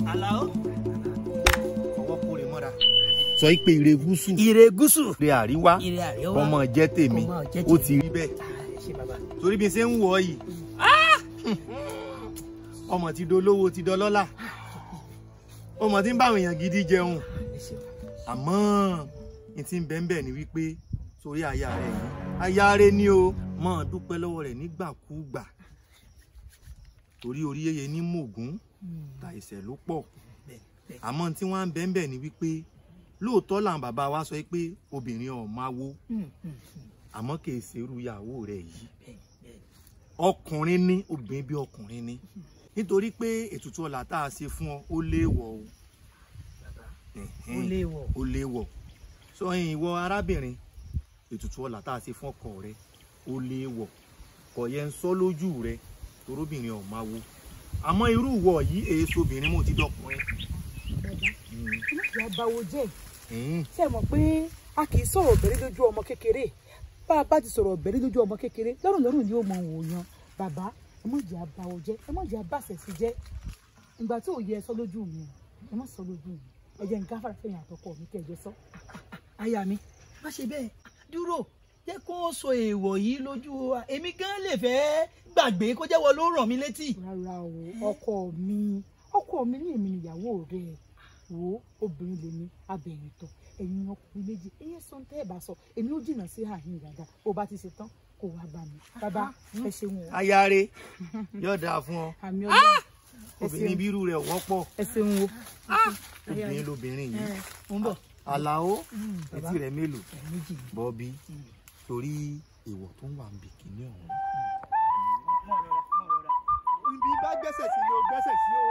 Àlàó. fọwọ́ kórè mọ́ra. sọ pé ire gúúsù Ire gúúsù. ire àríwá Ire àríwá. ọmọ jẹ́ tèmi Ọmọ jẹ́ ó tèmi. ti rí bẹ́ẹ̀ Ah, ṣe bàbá. torí bí n ṣe ń wọ̀ ọ́ yìí ọmọ ti dolówó ti dọlọ́lá ọmọ tí ń bá àwọn èèyàn gidi jẹun Ẹ ṣe. àmọ́ n ti ń bẹ́ẹ̀ bẹ́ẹ̀ ni wípé sórí aya rẹ̀ yìí aya rẹ̀ ni o máa dúpẹ́ lọ́wọ́ rẹ̀ nígbàkúgbà torí orí yẹyẹ ní mògún ta ìṣẹ̀ ló pọ̀ Bẹ́ẹ̀, bẹ́ẹ̀. àmọ́ tí wọ́n á ń bẹ́ẹ̀ bẹ́ẹ̀ ni wípé lóòótọ́ làwọn bàbá wa sọ pé obìnrin ọ̀ máa wo Mm, mm, mm. àmọ́ kì í ṣerú ìyàwó rẹ̀ yìí Bẹ́ẹ̀, bẹ́ẹ̀. ọkùnrin ní obìnrin bí ọkùnrin ní nítorí pé ètùtù ọlà tá a ṣe fún ọ ó léèwọ̀ o Bàbá. Ẹ̀hẹ́n, Ó léèwọ̀. ó léèwọ̀ sọyìn ìwọ arábìnrin ètùtù ọlà tá a ṣe fún ọkọ rẹ ó léèwọ̀ kò yẹ ń sọ lójú rẹ torobìnrin ọ̀ máa wo àmọ́ irú ìwọ yìí èso obìnrin mo ti dọkùnrin. Mm, ìyá báwo jẹ́ mm. ṣé ẹ mọ̀ pé a kì í sọ̀rọ̀ bẹ̀rẹ̀ lójú ọmọ kékeré bá a bá ti sọ̀rọ̀ bẹ̀rẹ̀ lójú ọmọ kékeré lọ́rùn lọ́rùn ni ó mọ òòyàn bàbá ẹ mọ̀ jẹ́ àbáwò jẹ́ ẹ mọ̀ jẹ́ àbàṣẹ̀ sí jẹ́ ìgbà tí ò yẹ ẹ sọ lójú mi ẹ má sọ lójú mi ẹ jẹ́ nǹkan fàrà fẹ́yìn àtọkọ mi kẹ́ ẹ jọ sọ. aya mi má ṣe bẹ́ẹ̀ dúró jẹ́ kó sọ èèwọ̀ yìí lójú wa èmi gan lè fẹ́ gbàgbé kó jẹ́wọ́ ló ràn mí létí. rárá o ọkọ mi ọkọ mi ní èmi nìyàwó rẹ wo obìnrin lèmi abẹ̀yìn tán ẹ̀yin ọkùnrin méjì ẹ̀yẹ sọ tẹ́ ẹ̀ bá sọ èmi ó jìnnà sí àhín dada bó bá ti ṣe tán kó wá bá mi bàbá ẹ ṣeun o ayáre yóò dáa fún ọ àmì ọlọ́run ẹ obìnrin ṣeun bírú rẹ wọ́pọ̀ ẹ ṣeun o obìnrin lobìnrin yìí mo ń bọ̀. àlàó bàbá. etí rẹ mélòó méjì ni. bọ́bí torí èèwọ̀ tó ń wà níbi kìíní ọ̀hún. ibi bá gbẹ́sẹ̀ sí ni o gbẹ́sẹ̀ sí o.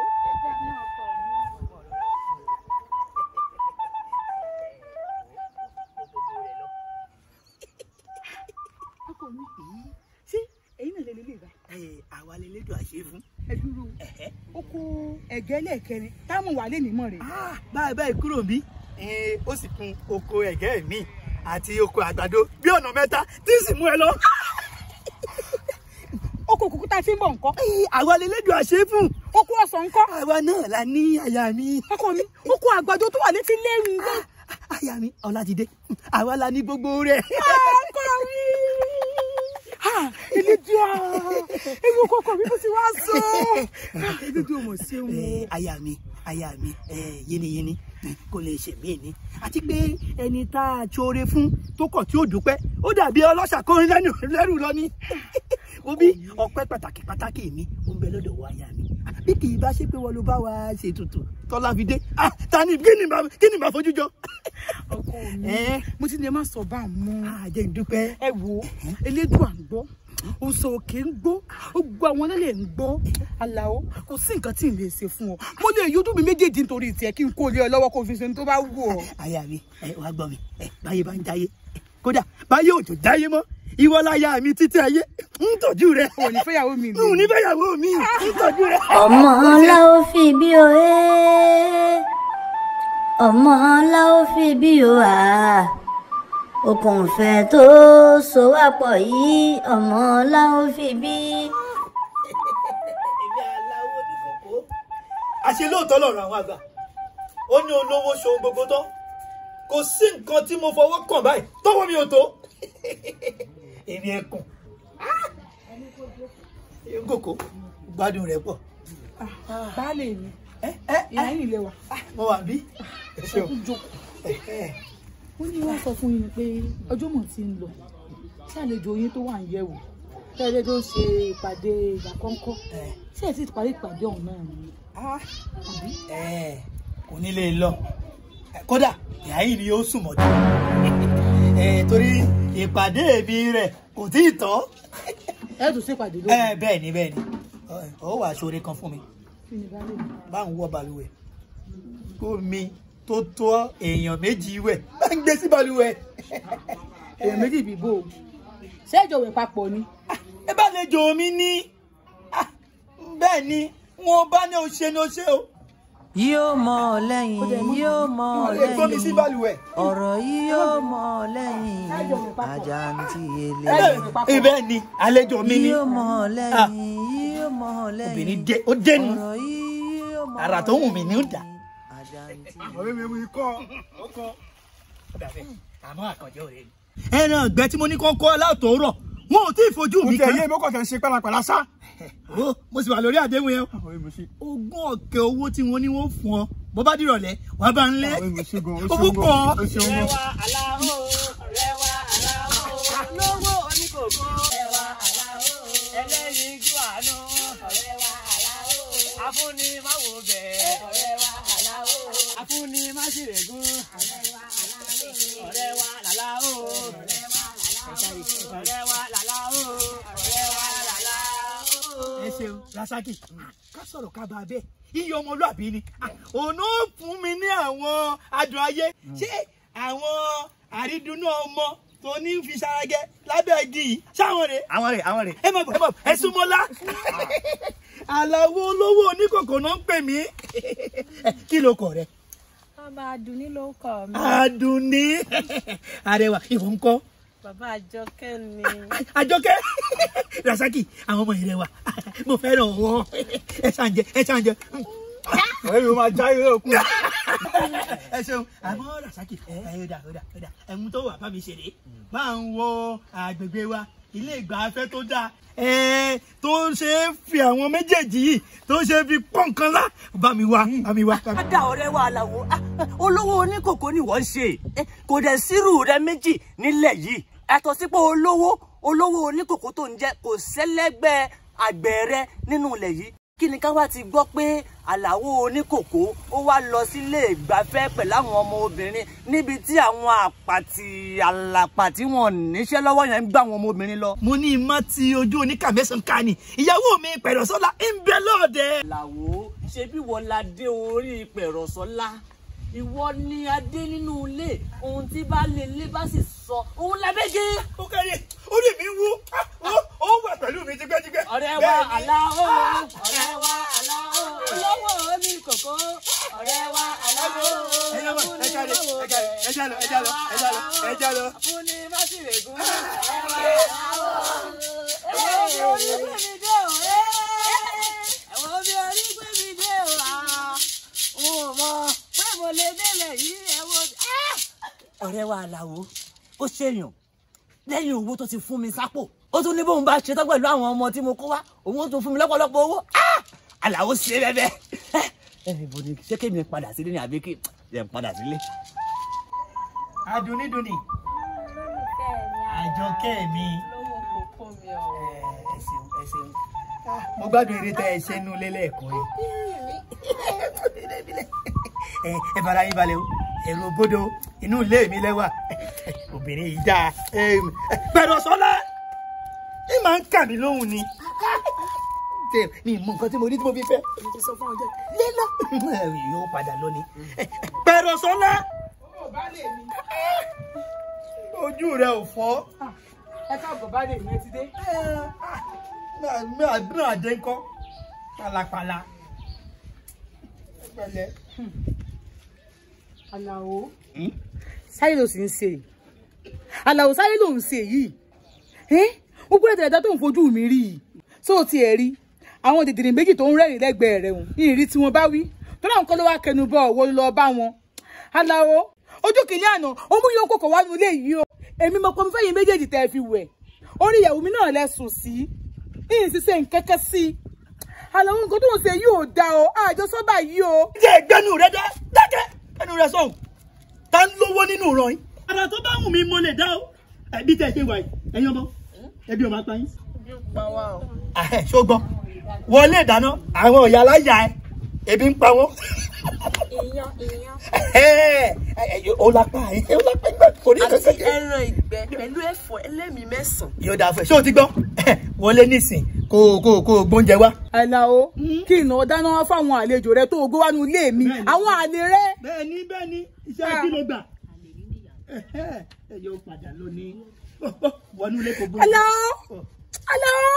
ọkọ mi ṣé ẹ̀yin náà lè lè lè bá Ẹ, àwa lè lédò àṣẹ fún. ẹ dúró ó kó ẹ̀gẹ́ lẹ́ẹ̀kẹrin táwọn wà lé nímọ̀ rẹ̀ báyìí báyìí kúrò bí. ó sì kun oko ẹ̀gẹ́ mi àti oko àgbàdo bí ọ̀nà mẹ́ta tí sì mú ẹ lọ. ó kó kúkú tá a fi ń bọ̀ nǹkan àwa lè lédò àṣẹ fún. ó kó ọsàn nǹkan àwa náà la ní aya mi. ọkọ mi ó kó àgbàdo tó wà létí lẹ́rìn náà aya mi ọlátidé àwa la ní gbogbo rẹ̀. ọkọ mi elédùá ewu kọkọ mi bó ti wá sọ elédùá mọ̀ sí òun Ẹ, aya mi aya mi ẹ, yínníyínní kò lè ṣe mí ni àti pé ẹni tá a ṣoore fún tó kọ̀ tí ó dúpẹ́ ó dàbí ọlọ́ṣà kọrin lẹ́nu lẹ́rù lọ ni ó bí ọpẹ́ pàtàkì pàtàkì mi ó ń bẹ lọ́dọ̀ wa aya mi bí kì í bá ṣe pé wọn ló bá wa ṣe tutù tọ́lá fi dé ah ta ni kí ni bá kí ni bá fojú jọ. ọkọ mi ẹ mo ti ní ẹ má sọ bá a mọ àjẹ́ ìdúpẹ́ ẹ wo elédùá ń gbọ́ òsò òkè ń gbọ́ ó gbọ́ àwọn ọlẹ́lẹ̀ ń gbọ́ aláwọ̀ kò sí nǹkan tí ì lè ṣe fún ọ mo lè yọdún mi méjèèjì nítorí tiẹ̀ kí n kó lé ọ lọ́wọ́ kó fi ṣe ní tó bá wù ọ. aya mi ẹ wàá gbọ́ mi ẹ báyé bá ń jáyé kódà báyé òjò jáyé mọ́ ìwọ láya mi títí ayé ń tọ́jú rẹ ò ní fẹ́yàwó mi n ò ní fẹ́yàwó mi ń tọ́jú rẹ. ọmọ ńlá ó fi bí o ẹ́ ọmọ ńlá ó fi bí o à okùn ìfẹ́ tó so wá pọ̀ yìí ọmọ ńlá ó fi bí. èmi aláwo ní kòkó. àṣẹ lóòótọ́ lọ́rọ̀ àwọn àgbà ó ní olówó ṣohun gbogbo tán kò sí nǹkan tí mo fọwọ́ kàn báyìí tọ́wọ́ mi ò tó èmi ẹkùn kòkó gbádùn rẹ pọ̀ baálé mi ẹ ẹ ìyá yìí lè wà mo wà bí ẹ ẹ ṣeun kú jókòó. ẹ ẹ ó ní wọ́n sọ fún yín pé ọjọ́ mọ̀ ti ń lọ ṣé àlejò yín tó wà ń yẹ̀wò tẹ́lẹ̀ tó ń ṣe ìpàdé ìgbà kọ́ńkọ́ ẹ. ṣé ẹ̀ sì ti parí ìpàdé ọ̀hún náà ni Ah, ẹ kò ní lè lọ Ẹ, kódà ìyá yìí ni ó sùn mọ́jú ẹ torí ìpàdé mi rẹ̀ kò tí ì tán ẹ̀ tún ṣèpàdé lónìí ẹ bẹ́ẹ̀ ni bẹ́ẹ̀ ni Ẹ, ó wàá ṣoore kan fún mi kí ni baálé mi. bá ń wọ balùwẹ̀ kó mi tó tó èèyàn méjì wẹ̀ bá ń gbé sí balùwẹ̀ èèyàn méjì bíbó o ṣé ìjọ wẹ̀ papọ̀ ni ẹ bá lè jò mí ní Ah, bẹ́ẹ̀ ni wọn bá ní o ṣe ní o ṣe o yóò mọ̀ ọ́ lẹ́yìn yóò mọ̀ ọ́ ẹ gbọ́ mi sí lẹ́yìn balùwẹ̀. ọ̀rọ̀ yìí yóò mọ̀ ọ́ lẹ́yìn àjàǹtí ele ẹ bẹ́ẹ̀ ni àlejò mi ni yóò mọ̀ ọ́ lẹ́yìn yóò mọ̀ ọ́ lẹ́yìn obìnrin dé ó dénú. ọ̀rọ̀ yìí yóò àrà tó wù mí ní ó dà ọ̀rẹ́ mi mú ikọ́ ọkọ̀. àmọ́ àkànjẹ́ òde ni. ẹran ọ̀gbẹ́ tí mo ní kó kọ́ aláàtọ̀ rọ̀ wọn ò tí ì fojú mo mi tẹ̀ kan. yé mi kọ̀ tẹ̀ ń ṣe pálapàla sá. Ó, mo sì wà lórí àdéhùn yẹn ọ̀rẹ́ mi ṣe ogún ọ̀kẹ́ owó tí wọ́n ní wọ́n fún ọ bó bá dìrọ̀lẹ́ wàá bá ń lé ọ̀rẹ́ mi ṣe gan ó owó ṣe pọ̀ gan ó ṣe gan. afúnni má wò bẹ́ẹ̀ ọ̀rẹ́ wa àlàó afúnni má sì rẹ̀gún ọ̀rẹ́ wa làlá o ọ̀rẹ́ wa làlá o ọ̀rẹ́ wa làlá o. ẹ ṣeun rasaki ká sọ̀rọ̀ ká bá a bẹ́ẹ̀ iye ọmọlúàbí ni òun ó fún mi ní àwọn adùn ayé ṣé àwọn àrídùnnú ọmọ tó ní fi ṣaragẹ lábẹ́ igi yìí ṣáwọn rè àwọn rẹ̀ àwọn rẹ̀. ẹ má bọ̀ ẹ má bọ̀ ẹ súnmọ́lá àlàó olówó oníkòkò náà ń pè mí kí ló kọ̀ rẹ Bàbá Adùnní ló kọ mi. àdùnní arẹwà ìwọ ń kọ́ Bàbá Àjọkẹ́ ni. àjọkẹ́ rasaki àwọn ọmọ yìí rẹwà mo fẹ́ràn wọn ẹ ṣàn jẹ ẹ ṣàn jẹ ọ̀rẹ́ mi máa já irú òkú. ẹ ṣeun àmọ́ rasaki ẹ ẹ dà ó dà ó dà ẹ̀mú tó wà bá mi ṣeré máa ń wo àgbègbè wa ilé ìgbafẹ́ tó dáa ẹ tó ṣe é fi àwọn méjèèjì yìí tó ṣe é fi pọ́n nǹkan lá bá mi wá bá mi wá. Ada ọ̀rẹ́ wa àlàó ah, olówó oníkòkò ni wọ́n ṣe Eh, kò dẹ̀ sírù rẹ méjì nílẹ̀ yìí ẹ̀tọ́ sí pé olówó olówó oníkòkò tó ń jẹ́ kò sẹ́lẹ́gbẹ́ àgbẹ̀ rẹ nínú ilẹ̀ yìí kí ni ká wá ti gbọ́ pé àlàó oníkòkò ó wá lọ sílé ìgbafẹ́ pẹ̀lú àwọn ọmọ obìnrin níbi tí àwọn àpàtì àlàpà tí wọn níṣẹ́ lọ́wọ́ yẹn ń gbá àwọn ọmọ obìnrin lọ. mo ní ìmọ̀ tí ojú oníkà mẹ́sàn-án ká ni ìyàwó mi pẹ̀lọ́sọ́lá ń bẹ lọ́ọ̀dẹ. làwọ̀ ṣe bí wọ́n la dé orí pẹ̀rọ̀sọ́lá ìwọ ni adé nínú ilé ohun tí bá lè lé bá sì sọ òun lábẹ́gẹ́. ó kẹ́rẹ́ orí mi wú ó wà pẹ̀lú mi tipẹ́tipẹ́. ọ̀rẹ́ wa aláwọ̀ ọ̀rẹ́ wa aláwọ̀ olówó omi kòkó ọ̀rẹ́ wa aláwọ̀ ẹ jábọ̀ ẹ jáde ẹ jáde ẹ jálọ ẹ jálọ ẹ jálọ ẹ jálọ. fúnni má sì rè gún ọ̀rẹ́ wa aláwọ̀ ẹ̀wọ̀n bí orí gbé mi dé o ẹ̀wọ̀n bí orí gbé mi dé o n ò mọ̀ pé mo lè délẹ̀ yìí ẹ̀wọ̀n. ọ̀rẹ́ wa aláwọ̀ ó ṣèyàn lẹ́yìn owó tó ti fún mi sápò ó tún ní bóun bá ṣe tán pẹ̀lú àwọn ọmọ tí mo kó wá òun ó tún fún mi lọ́pọ̀lọpọ̀ owó Ah! àlàó ṣe bẹ́ẹ̀ ẹ ibo ni ṣé kémi padà sílé ni àbí kí ẹ padà sílé. adùnnídùnní àjọkẹ́ mi Lówó kòkó mi ẹ ọ̀. ẹ ṣeun ẹ ṣeun mo gbádùn eré tẹ ẹ ṣe nú lélẹ́ẹ̀kan yẹn ẹ ẹ fara yín balẹ̀ o èrò bodò inú ilé mi lẹ́wà obìnrin yìí dáa pẹ̀lọ́sọ́lá ẹ máa ń kà mí lóhùn ni tẹ mi mọ nǹkan tí mo rí tí mo fi fẹ́ mo ti sọ fún ọjọ́ lílọ yóò padà lọ ni pẹ̀lọ́sọ́lá ojú rẹ ò fọ́ ẹ káàbọ̀ bá lè yẹn ti dé. àdúrà àdé ńkọ́ pàlàpàlà pẹ̀lẹ́. Àlàó sáyé ló sì ń ṣe yìí Àlàó sáyé ló ń ṣe yìí ó gbọ́dọ̀ tẹ̀lé tó ń fojú mi rí yìí tó o tiẹ̀ rí àwọn dìdìrín méjì tó ń rẹ́rìn lẹ́gbẹ̀ẹ́ rẹ̀ hùn ìrírí tí wọ́n bá wí tó náà ń kọ́ ló wá kẹnu bọ̀ ọ̀wọ́ lọ bá wọn. Àlàó ojú kìíní àná ó mú yóò kókò wá nílé yìí o èmi mọ̀ pé mo fẹ́ yín méjèèjì tẹ́ ẹ fi wẹ̀ orí ìyàwó mi náà lẹ́sùn sí ìyìn ṣiṣẹ́ nkẹ́kẹ́ sí i Àlàó nǹkan tó ń ṣe yìí ò dáa o àjọsọ́ báyìí o. jẹ́ ìgbẹ́nu rẹ dá dákẹ́ ẹnu rẹ sọ̀hún ta ń lówó nínú ìran yín. ara tó bá wù mí mo lè dá o ẹbí tẹ ṣe wà yìí ẹ̀yin ọmọ ẹbí ọmọ apá yín. ṣùgbọ́n wọlé ìdáná àwọn ọ̀yà aláya ẹ ebi ń pa wọ́n. Iyán iyán. ó lápá ẹ ó lápá ìgbà kò ní àti kẹsẹ̀. ẹran ìgbẹ́ pẹ̀lú ẹ̀fọ́ ẹlẹ́mìí mẹ́sàn-án. yóò dáa fún ẹ ṣé o ti gbọ́ wọlé nísìn kó o kó o kó o gbóúnjẹ wá. Àlàó kí ìnáwó dáná wá fáwọn àlejò rẹ tó o gbé wá ní ilé mi àwọn àlè rẹ. bẹ́ẹ̀ni bẹ́ẹ̀ni iṣẹ́ kí ló gbà ẹ yóò padà lónìí wọnú ilé kò gbóúnjẹ. Àlàó Àlàó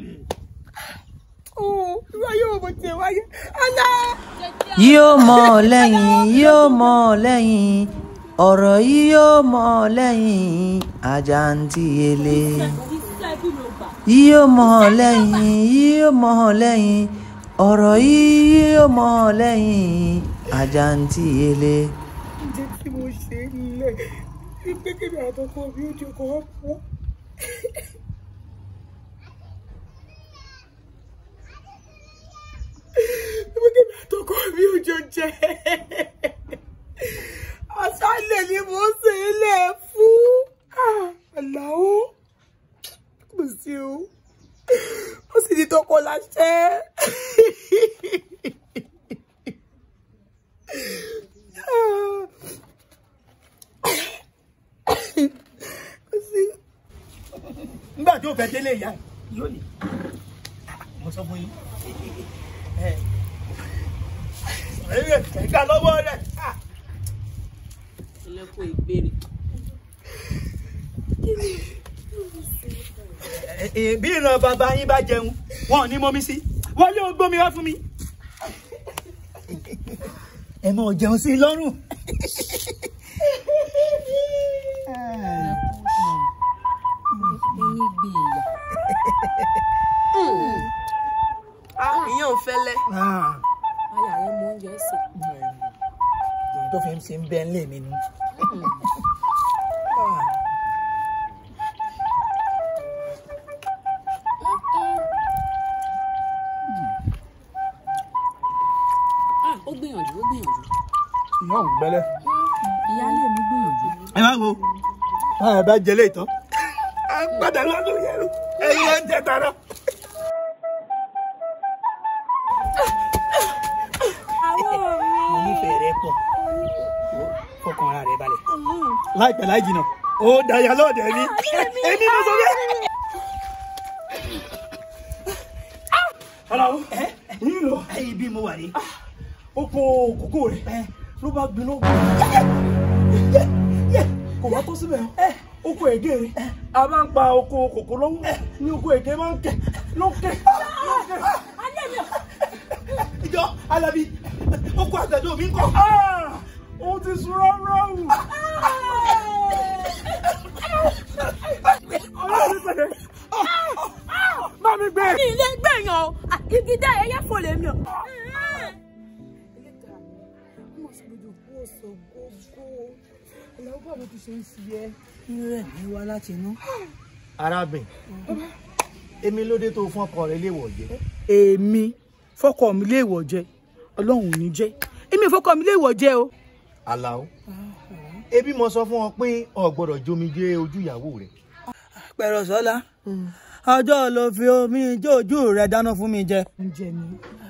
ooo irú ayé wo mo tiẹ̀ wáyé Àlàó. yóò mọ̀ ọ́ lẹ́yìn yóò mọ̀ ọ́ lẹ́yìn ọ̀rọ̀ yìí yóò mọ̀ ọ́ lẹ́yìn àjàǹtí ele yóò mọ̀ ọ́ lẹ́yìn yóò mọ̀ ọ́ lẹ́yìn ọ̀rọ̀ yìí yóò mọ̀ lẹ́yìn àjàǹtí ele. ǹjẹ́ tí mo ṣe é nílẹ̀ wípé kébì àtọkọ mi ò jẹ́ kọ́ pọ̀. wípé kébì àtọkọ mi ò jọ jẹ́. àṣálẹ̀ ni mo ṣe é lẹ̀ fún. àlàó kò sí o ó sì ní tọkọ láṣẹ. nígbà tí ó fẹ́ délé ìyá ẹ̀ yóò ní mo sọ fún yín ẹ ẹ ẹ̀ka lọ́wọ́ rẹ̀ ẹlẹ́kùn ìgbèrè. bí ìran bàbá yín bá jẹun wọn ò ní mọ́mí sí wọlé ó gbómi wá fún mi ẹ mọ jẹun sí i lọ́rùn. ẹyin gbé ìyá. ìyẹn ò fẹ́lẹ́. aya rẹ mọ oúnjẹ sè. ohun tó fi ń ṣe ń bẹ́ ń lè mi ni. Ah, ó gbìyànjú ó gbìyànjú. ìyá òun gbẹ́lẹ́. ìyáálé mi gbìyànjú. ẹ má wo báyọ̀ bá jẹ léètọ́ a padà lọ́dún yẹ̀rù ẹ̀yin ẹ̀ ń jẹ tara. mo nífẹ̀ẹ́ rẹ pọ̀ fọkàn ara rẹ balẹ̀ láìpẹ́ láì jìnnà ó dàyà lọ́ọ̀dẹ̀ mi èmi mo sọ bẹ́ẹ̀. aláwọ nílò ibi mo wà ní. oko kòkó rẹ ló bá gbiná kò bá tó síbẹ̀ oko ègé rẹ a máa ń pa oko kòkó lọ́wọ́ ní oko ègé máa ń kẹ lókè lókè. ìjọ alábi oko àgbàdo mi ń kọ. ó ti sun ráúráú. ọlọ́run pẹ̀lẹ́ bá mi gbé. ní ilé gbẹ̀yàn o Ah, igi dá ẹyẹ fò lè mi o. rẹ̀ ní wá láti inú. arábìnrin èmi ló dé tó fún ọkọ rẹ léèwọ̀ jẹ. èmi fọkọ mi léèwọ̀ jẹ ọlọ́run ò ní jẹ́ èmi fọkọ mi léèwọ̀ jẹ o. Àlàó ebi mo sọ fún ọ pé o gbọ́dọ̀ jomi jẹ ojú ìyàwó rẹ. pẹ̀rọ sọ́lá ọjọ́ ló fi omi jójú rẹ̀ dáná fún mi jẹ. ǹjẹ́ ni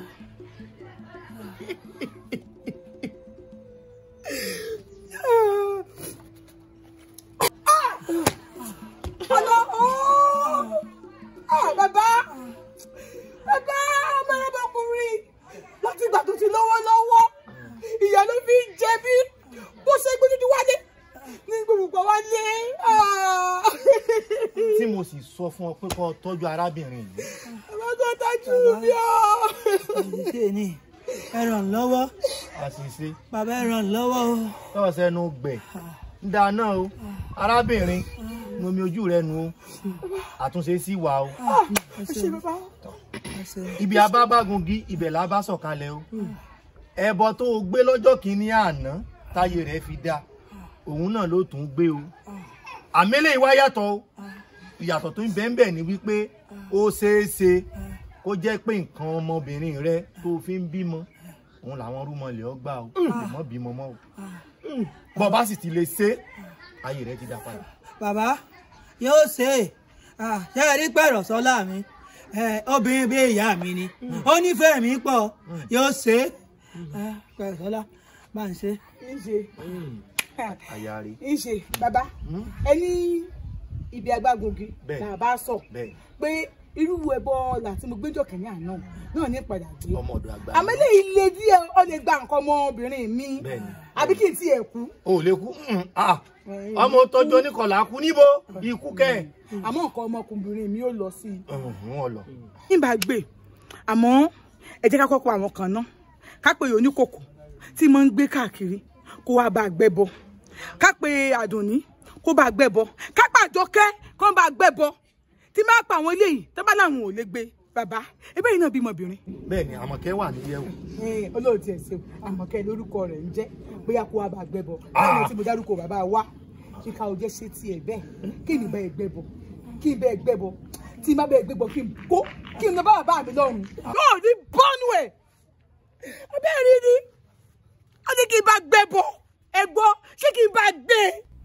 Ah, bàbá bàbá ọmọ ọmọkùnrin láti ìgbà tó ti lọ́wọ́ lọ́wọ́ ìyá ló fi ń jẹ bí bó ṣe gbé dúdú wálé ní gbogbo wálé. Ah. tí mo sì sọ fún ọ pé kó o tọ́jú arábìnrin yìí. bàbá tó tájú mi ọ́. àṣìṣe ni ẹ ràn lọ́wọ́ àṣìṣe bàbá ẹ ràn lọ́wọ́ o. tọ́wọ́ sẹ́nu gbẹ̀ ń dáná o arábìnrin nomi ojú rẹ nu o àtúnṣe sí wa o ẹ ṣe bàbá. ibi abábágungi ibẹ̀ la bá sọ̀kalẹ̀ o ẹbọ tó o gbé lọ́jọ́ kìíní àná táyé rẹ̀ fi dá òun náà ló tún gbé o àmẹ́lẹ̀ ìwá yàtọ̀ o ìyàtọ̀ tó ń bẹ́ẹ̀ bẹ́ẹ̀ ni wípé ó ṣeé ṣe kó jẹ́ pé nǹkan ọmọbìnrin rẹ tó o fi ń bímọ òun làwọn rúmọlẹ̀ ọ gbà o mọ́ bímọ mọ́ o bọ́ bá sì ti lè ṣe ayé rẹ ti dá padà. bàbá yóò ṣe é Ah, ṣé ẹ rí pẹ̀rọ̀ sọ́lá mi Eh, obìnrin bí ìyá mi ni ó nífẹ̀ẹ́ mi pọ̀ yóò ṣe é Ah, pẹ̀rọ̀ sọ́lá máa ń ṣe. níṣe àyà rẹ níṣe bàbá ẹni ibi agbágungi Bẹ́ẹ̀. là bá sọ bẹ́ẹ̀ pé irú ẹbọ làtí mo gbẹjọ kẹyìn àná náà ní padà dé ọmọ ọ̀dọ̀ àgbà àmọ́ eléyìí le díẹ̀ ó lè gba nǹkan ọmọbìnrin mi Bẹ́ẹ̀ni. àbí kí n tiẹ̀ kú o ò lè kú Mm, ah. ọmọ tọjú oníkọlà kú níbo ikú kẹ àmọ́ nǹkan ọmọkùnrin mi ò lọ sí i. ọhún ọlọ nígbà gbé àmọ́ ẹ jẹ́ ká kọ́kọ́ àwọn kan náà ká pé oníkòkò tí mo ń gbé káàkiri kó wá bá a gbẹ́bọ ká pé àdùnní kó bá a gbẹ́bọ ká pé àjọkẹ́ kó bá a gbẹ́bọ tí máa pa àwọn eléyìí tó bá láwọn ò lè gbé bàbá ebe yìí náà bímọ obìnrin. bẹ́ẹ̀ ni àmọ̀kẹ́ wà ní yẹ̀wò olóòtú ẹ̀ ṣeun àmọ̀kẹ́ lórúkọ rẹ̀ ń jẹ́ bóyá kó wa bá gbẹ́bọ lẹ́yìn tí mo dárúkọ bàbá wa kíka ò jẹ́ ṣe tiẹ̀ bẹ́ẹ̀ kí ni bẹ́ẹ̀ gbẹ́bọ kí n bẹ́ẹ̀ gbẹ́bọ tí n bá bẹ́ẹ̀ gbẹ́bọ kí n kó kí n lọ bá bàbá mi lọ́rùn. yóò ní bọ́ọ̀nù ẹ̀ abẹ́rẹ́ ni a ní kí n bá gbẹ́bọ ẹ gbọ́ ṣé kí n bá gbé